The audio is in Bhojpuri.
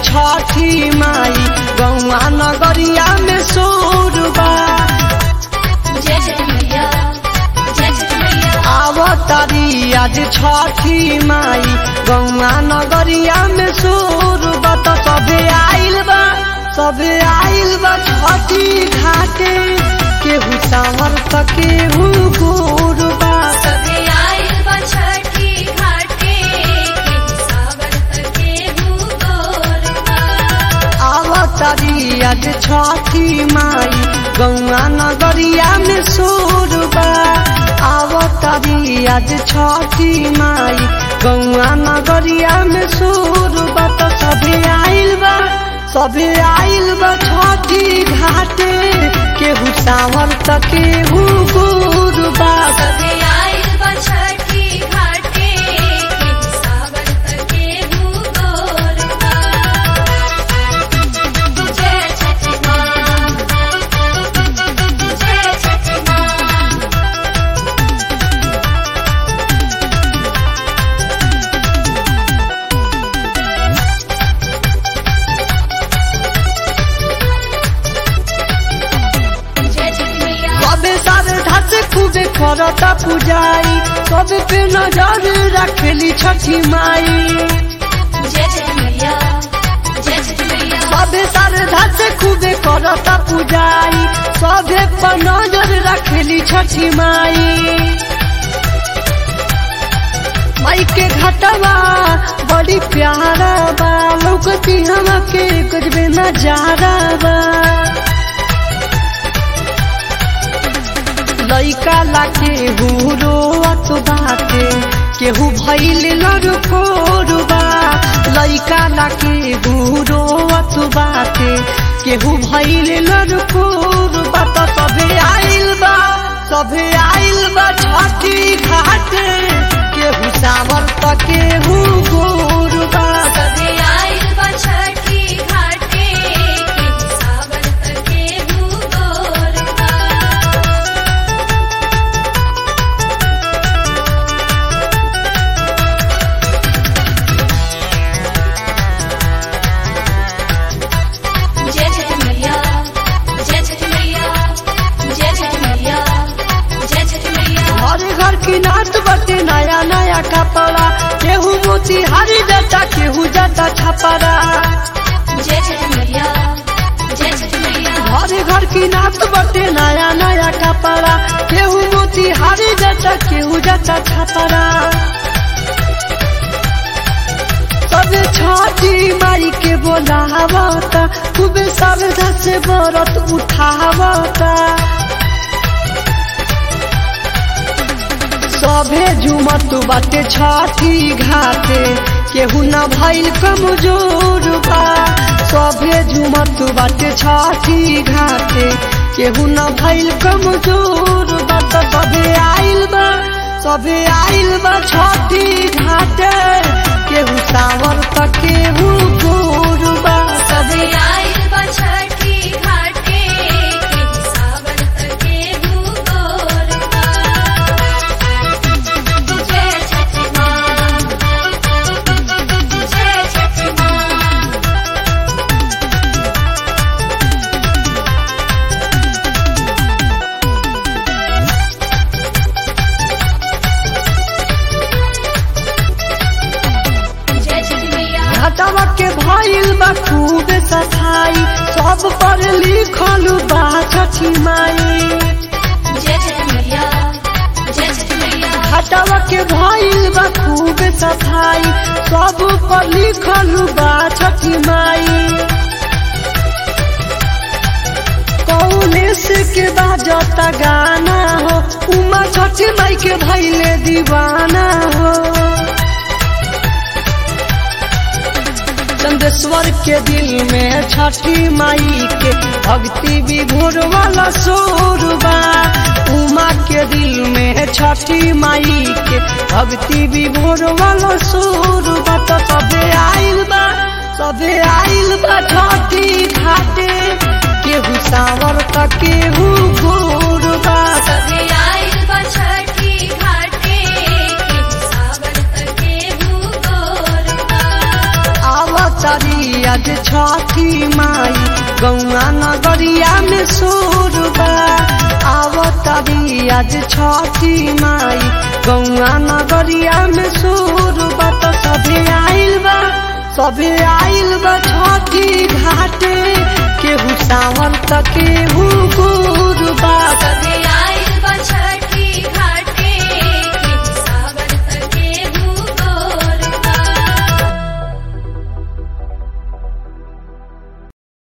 छठी माई गौआ नगरिया में सोरबा जय जय मैया जय जय मैया आवतारी आज छठी माई गौआ नगरिया में सोरबा तो सबे आइल बा सबे आइल बा छठी घाटे केहू सावर त केहू गोरबा सभे आइल बा छठी घाटे केहू सावर त केहू गोरबा आवतारी आज छठी माई गौआ नगरिया में सोरबा आवतारी आज छठी माई गौआ नगरिया में सोरबा तो सभे आइल बा सभे आइल बा छठी घाटे केहू सावर त केहू गोरबा सभे आइल बा छठी घाटे केहू सावर त केहू गोरबा जय छठी माँ जय छठी माँ जय छठी मैया सबे सारे धासे खूबे करता पुजाई सब पे नजर रखेली छठी माई जय छठी मैया जय छठी मैया सबे सारे धासे खूबे करता पुजाई सबे पर नजर रखेली छठी माई माई के घटवा बड़ी प्यारा बा लौकती हमके कुछ भी नजारा बा लइका ला केहू रोअत बाटे केहू भइल लड़कोरबा लइका ला केहू रोअत बाटे केहू भइल लड़कोरबा त सभे आइल बा सभे आइल बा छठी घाटे केहू सावर त केहू गोरबा सभे आइल बा छठी घाटे केहू सावर त केहू गोरबा जय छठी मैया जय छठी मैया जय छठी मैया जय छठी मैया हर घर की नाच बटे नया नया कपड़ा केहू मोती हरी जटा केहू जटा छपरा जय छठी मैया जय छठी मैया हर घर की नाच बटे नया नया कपड़ा केहू मोती हरी जटा केहू जटा छपरा सब छठी माई के बोलावता खूबे सावधा से बरत उठावता सभे झुमत बाटे छठी घाटे केहू न भइल कमजोर बा सभे झुमत बाटे छठी घाटे केहू न भइल कमजोर बा त सभे आइल बा सभे आइल बा छठी घाटे केहू सावर त केहू गोर बा सभे आइल बा छठी घाटे केहू सावर त केहू गोरबा जय छठी माँ जय छठी माँ जय छठी मैया घटवा के भइल बा खूब सफाई सब पर लिखल बा छठी माई जय छठी मैया जय छठी मैया घटवा के भइल बा खूब सफाई सब पर लिखल बा छठी माई कौलेस के बाजता गाना हो उमा छठी माई के भइले दीवाना हो चंदेश्वर के दिल में छठी माई के भक्ति विभोर वाला सोरबा उमा के दिल में छठी माई के भक्ति विभोर वाला सोरबा तो सबे आइल बा सबे आइल बा छठी घाटे केहू सावर त केहू गोरबा सभे आइल बा छठी घाटे केहू सावर त केहू गोरबा आवतारी आज गौआ नगरिया में सोरबा आवतारी आज छठी माई गौआ नगरिया में सोरबा तो सभे आइल बा सभे आइल बा छठी घाटे केहू सावन त केहू